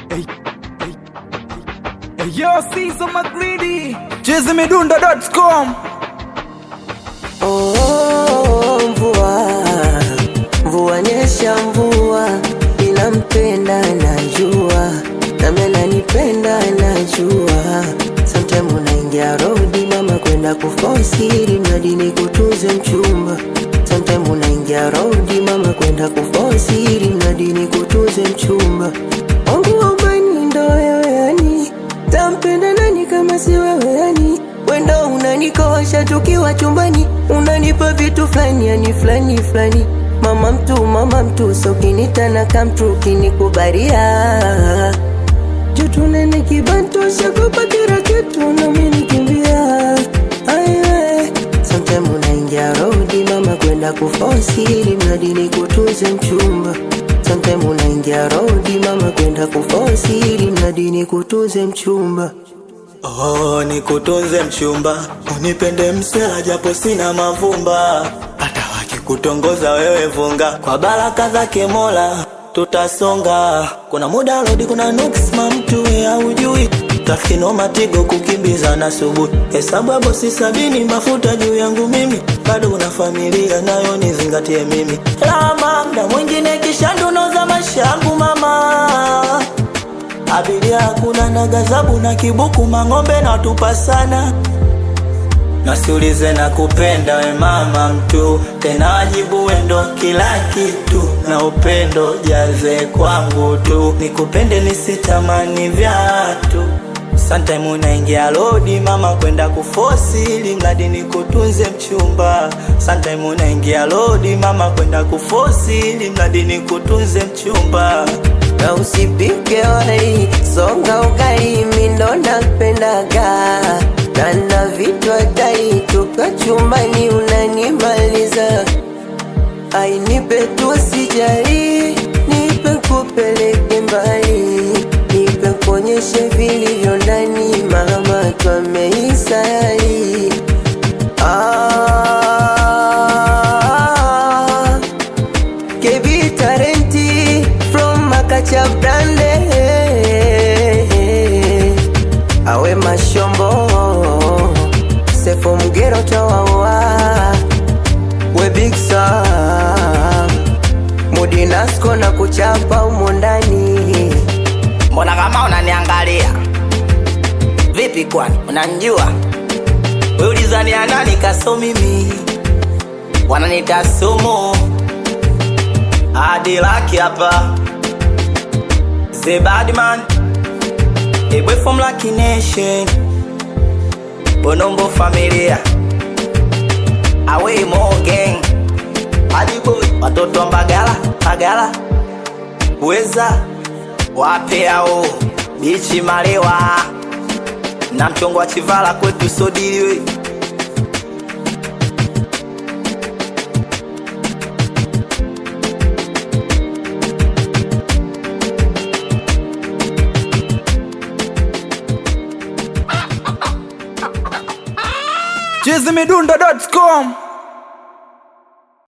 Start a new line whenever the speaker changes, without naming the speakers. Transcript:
Hey, hey, hey, yo, Sizo Magridi, chezimidunda.com.
Oh, mvua mvua nyesha mvua, ninampenda najua, nami ananipenda najua. Sometime unaingia rodi mama kwenda kufosiri mradi ni kutunze mchumba. Sometime unaingia rodi mama kwenda kufosiri mradi ni kutunze mchumba. Wangu wa ubani ndo wewe yani, tampenda nani kama si wewe yani? Wendo unanikosha tukiwa chumbani, unanipa vitu fulani yani fulani fulani. Mama mtu mama mtu, so kinitana kamtu kinikubaria Jutu nene kibantu shakupa kila kitu na mimi nikimbia Aiwe Sometime unaingia rodi mama kwenda kufosi ili mradi nikutunze mchumba Sometime unaingia rodi mama kwenda kufosi ili mradi nikutunze mchumba
Oh, nikutunze mchumba, unipende msela japo sina mavumba, hata wakikutongoza wewe vunga, kwa baraka zake Mola tutasonga. Kuna muda rodi, kuna nuks mamtu haujui trafiki no matigo kukimbiza na subuhi, hesabu ya bosi sabini, mafuta juu yangu mimi, bado una familia nayo nizingatie mimi, lama mda mwingine kisha ndunoza maisha yangu mama abiria hakuna na gazabu na kibuku mang'ombe na tupa sana nasiulize na kupenda we mama mtu tena wajibu wendo kila kitu na upendo jaze kwangu tu nikupende nisitamani vyatu Sometime unaingia lodi mama kwenda kufosi ili mradi nikutunze mchumba. Sometime unaingia lodi mama kwenda kufosi ili mradi nikutunze mchumba.
na usipike wali songa ugali mindo napendaga na na vitu hatari toka chumbani unanimaliza ainipe tu sijari nipe kupeleke mbali nipe kuonyeshe vilivyo ndani mama twameisari ah, KB Tarenti from Makacha Brande Awe Mashombo Sefo Mgero Tawawa We Big Sam Mudinasko na kuchapa umo ndani
Mbona kama unaniangalia vipi? Kwani unanijua we? Ulizani ya nani kaso mimi, wananita sumu hadi laki hapa The Badman A boy from Lucky Nation Bonombo familia Away more gang Hadi boy Watoto wa Mbagala Mbagala Weza Wape hao Bichi Malewa Na mchongo wa Chivala kwetu sodiliwe
chezimidunda.com.